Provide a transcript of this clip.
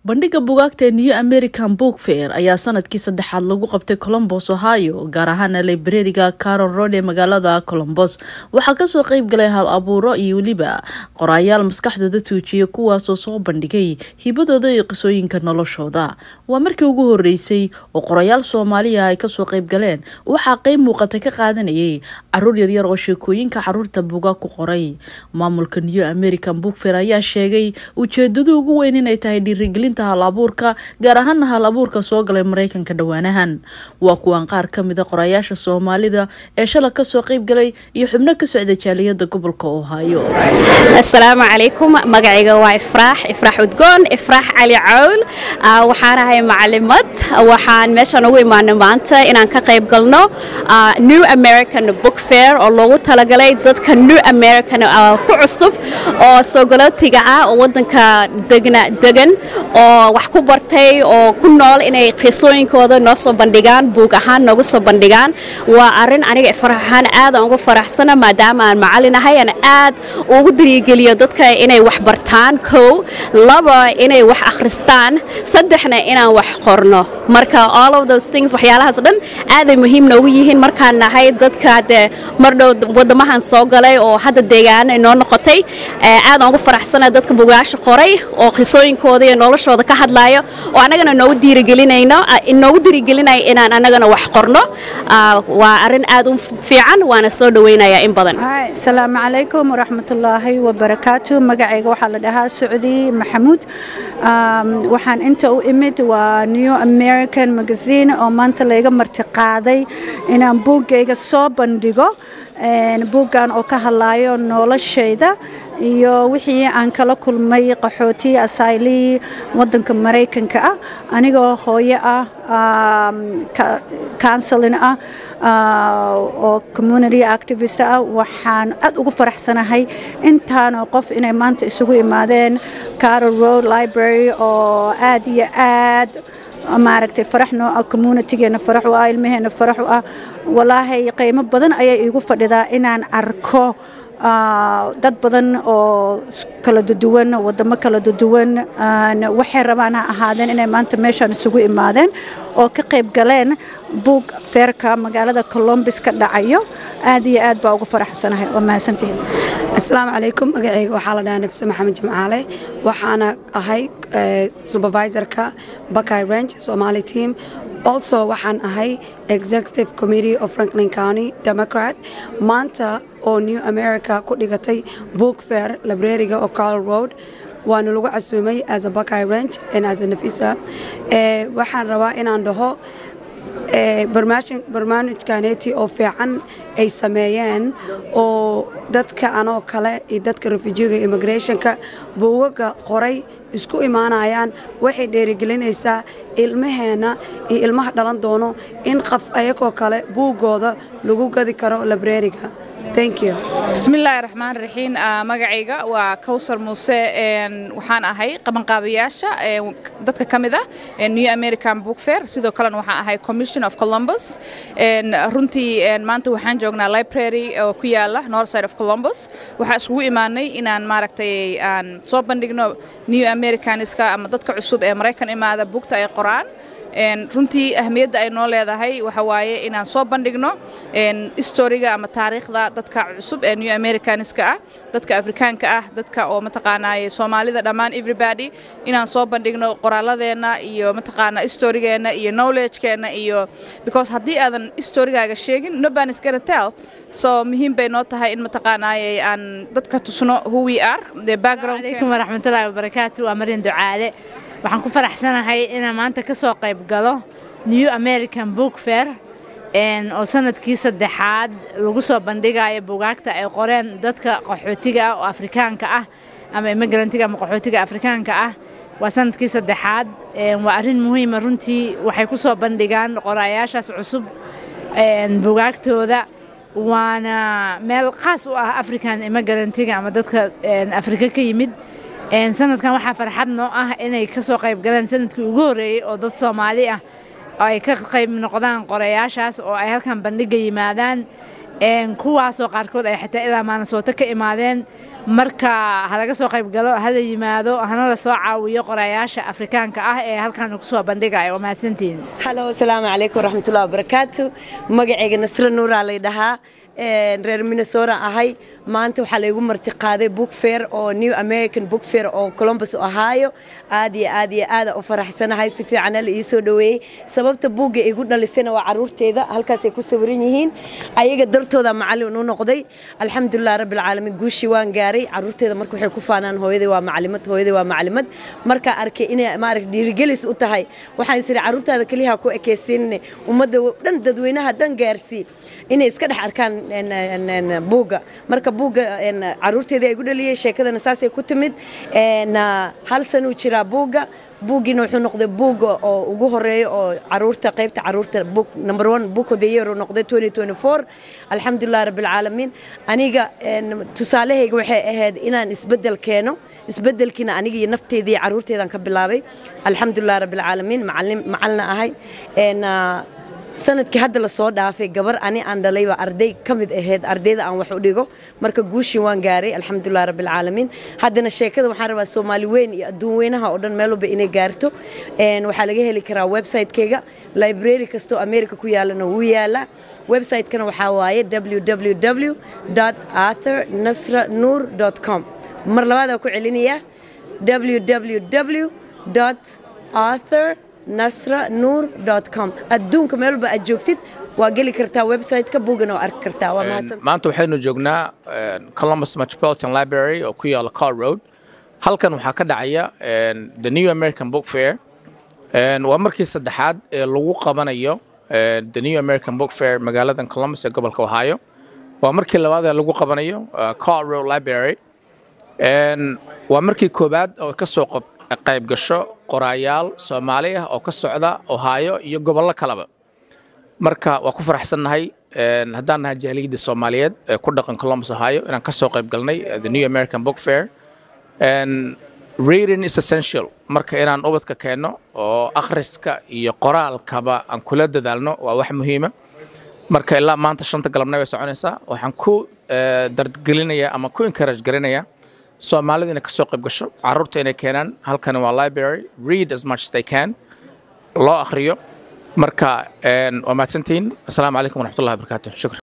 bandhiga bugaagta ee new american book fair ayaa sanadkii saddexaad lagu qabtay colombos ohio gaar ahaana librariga carol road ee magaalada colombos waxaa kasoo qeyb galay hal abuuro iyo weliba qoraayaal maskaxdooda tuujiya kuwaasoo soo bandhigay hibadooda iyo qisooyinka noloshooda waa markii ugu horeysay oo qorayaal soomaaliya ay kasoo qeyb galeen waxaa qeyb muuqata ka qaadanayay caruur yaryar oo sheekooyinka caruurta bugaag ku qoray maamulka new american book fair ayaa sheegay ujeedadu ugu weyn inay tahay dhiirigelinta hal abuurka gaar ahaana hal abuurka soo galay mareykanka dhowaanahan waa kuwan qaar kamida qorayaasha soomaalida ee shala kasoo qeyb galay iyo xubno ka socda jaaliyada gobolka ohaayo asalaamu calaykum magacayga waa ifraax ifraax udgoon ifraax cali cawl waxaan ahay macalimad waxaan meeshaan ugu imaanay maanta inaan ka qayb galno new american book fair oo loogu talagalay dadka new american ku cusub oo soogolootiga ah oo wadanka degan oo wax ku bartay oo ku nool inay qiisooyinkooda noo soo bandhigaan buug ahaan noogu soo bandhigaan waa arin aniga ifraax ahaan aadaan ugu faraxsana maadaama aan macalinahay aan aad ugu darigeliyo dadka inay wax bartaan kow laba inay wax akhristaan saddexna inaan wax qorno marka all of those things waxyaalahaas dhan aaday muhiim noogu yihiin markaan nahay dadka dee mardhow wadamahan soo galay oo hadda deegaano inoo noqotay aadaan ugu faraxsana dadka bugaasha qoray oo qisooyinkooda iyo noloshooda ka hadlaayo oo annagana noogu diirigelinayno inoogu diirigelinaya inaan annagana wax qorno waa arrin aad u fiican waana soo dhawaynayaa in badan asalaamu calaykum waraxmatullaahi wabarakaatu magacayga waxaa la dhahaa socdi maxamuud waxaan inta u imid waa new american magazine oo maanta layga marti qaaday inaan buuggayga soo bandhigo buuggan oo ka hadlaayo noloshayda iyo wixii aan kala kulmay qaxooti asaylii wadanka maraykanka ah anigoo hooyo ah counselin ah oo community activist ah waxaan aad ugu faraxsanahay intaanoo qof inay maanta isugu imaadeen carol road library oo aad iyo aad maaragtay farax noo ah communitygeena farax u ah ilmaheena farax u ah walaahay qiimo badan ayay iigu fadhidaa inaan arko dad badan oo kala duduwan wadamo kala duduwan waxay rabaan ha ahaadeen inay maanta meeshaan isugu imaadeen oo ka qayb galeen buug feerka magaalada colombis ka dhacayo aad iyo aad baa ugu faraxsanahay waa mahadsantihiin asalaamu calaykum magacayga waxaa la dhahaa nafse maxamed jimcaale waxaana ahay supervisorka bakay range somali team also waxaan ahay executive committee of franklin county democrat maanta oo new america ku dhigatay book fair librariga oo carl road waana lagu casuumay as a bakay range and as a nafisa waxaan rabaa inaan dhaho barnaamijkaneeti oo fiican ay sameeyeen oo dadka anoo kale iyo dadka refujiga immigrationka buugaga qoray isku imaanayaan waxay dheerigelinaysaa ilmaheenna iyo ilmaha dhalan doono in qof ayagoo kale buuggooda lagu gadi karo librariga bismillaahi raxmaan raxiim magacayga waa kawsar muuse waxaan ahay qabanqaabayaasha dadka ka mid ah new american book fair sidoo kalena waxaan ahay commission of columbus runtii maanta waxaan joognaa library oo ku yaala north side of columbus waxaa isugu imaanay inaan maaragtay aan soo bandhigno new americaniska ama dadka cusub ee maraykan imaada buugta ay qoraan runtii ahmiyadda ay noo leedahay waxa waaye inaan soo bandhigno istoriga ama taariikhda dadka cusub ee new americaniska ah dadka afrikaanka ah dadka oo mataqaanaaye soomaalida dhammaan everybody inaan soo bandhigno qoraaladeenna iyo mataqaanaa istorigeenna iyo knowledgekeenna iyo because haddii aadan istorigaaga sheegin nobody is gonna tell so muhiim bay noo tahay in mataqaanaaye aan dadka tusno who we are the background alaykum waraxmatullaahi wabarakaatu waa marin ducaale waxaan ku faraxsanahay inaan maanta ka soo qayb galo new american book fair oo sanadkii saddexaad lagu soo bandhigayo bugaagta ay qoreen dadka qaxootiga ah oo afrikaanka ah ama imigrantiga ama qaxootiga afrikaanka ah waa sanadkii saddexaad waa arrin muhiima runtii waxay ku soo bandhigaan qoraayaashaas cusub bugaagtooda waana meel khaas u ah african imigrantiga ama dadka afrika ka yimid sanadkan waxaa farxad noo ah inay ka soo qayb galeen sanadkii ugu horreeyey oo dad soomaali ah oo ay ka qayb noqdaan qorayaashaas oo ay halkan bandhiga yimaadaan kuwaasoo qaarkood ay xataa ilaa maanasooto ka imaadeen marka halaga soo qayb galo hala yimaado hana la soo caawiyo qorayaasha afrikaanka ah ee halkan kusoo bandhigaya waa mahadsantihiin halo asalaamu calaykum waraxmatullahi wabarakaatu magacayga nasre nuuraa lay dhahaa reer minnesota ahay maanta waxaa laygu marti qaaday book fair oo new american book fair oo columbus ohio aad iyo aad iyo aada u faraxsanahay si fiicana la ii soo dhoweeyey sababta buugga igu dhalisayna waa caruurteeda halkaasay ku sawiran yihiin ayaga dartooda macallin u noqday alxamdulilah rabbilcaalamiin guushii waan gaaray caruurteeda marka waxay ku faanaan hooyaday waa macalimad hooyaday waa macalimad markaa arkay inay maaragta dhiirigelis u tahay waxaan isiri caruurtaada keliyaha ku ekaysiinne ummadda dhan dadweynaha dhan gaarsii inay iska dhex arkaan buugga marka buugga caruurteedii ay gu dhaliyey sheekadana saasay ku timid hal sanuu jiraa buugga buuggiina wuxuu noqday buugga oo ugu horeeya oo caruurta qaybta caruurta book number one book of the year uu noqday 2024 alxamdulilah rabbilcaalamiin aniga tusaalahayga waxay ahayd inaan isbeddel keeno isbeddelkiina aniga iyo nafteyda iyo caruurteedaan ka bilaabay alxamdulilah rabbilcaalamiin macallin macalina ahay sanadkii hadda lasoo dhaafay gabar ani aan dhalay baa arday ka mid ahayd ardayda aan wax u dhigo marka guushii waan gaaray alxamdulilah rabbilcaalamiin haddana sheekada waxaan rabaa soomaali weyn iyo adduun weynaha oo dhan meel walba inay gaarto waxaa laga heli karaa website-keyga library kastoo america ku yaalana wuu yaalaa website-kana waxaa waaye www arthur nasra nuur com mar labaadaa ku celinayaa www arthur nasra nuur com adduunka meel walba aad joogtid waa geli kartaa website-ka buugana oo arki kartaa waa mahadsan maanta waxaynu joognaa columbus metropolitan library oo ku yaala car road halkan waxaa ka dhacaya the new american book fair waa markii saddexaad ee lagu qabanayo the new american book fair magaaladan columbus ee gobolka ohio waa markii labaad ee lagu qabanayo car road library waa markii koobaad oo ka soo qayb gasho qoraayaal soomaali ah oo ka socda ohaayo iyo gobollo kaleba marka waa ku faraxsannahay haddaan nahay jaaliyadda soomaaliyeed ee ku dhaqan columbus ohio inaan ka soo qayb galnay the new american book fair reading is essential marka inaan ubadka keenno oo akhriska iyo qoraalkaba aan kula dadaalno waa wax muhiima marka ilaa maanta shanta galabna way soconaysaa waxaan ku dargelinayaa ama ku encourage garinayaa soomaalida inay ka soo qayb gasho caruurta inay keenaan halkani waa library read as much as they can loo akhriyo marka waa mahadsantihiin asalaamu calaykum waraxmatullahi wabarakaatu shukran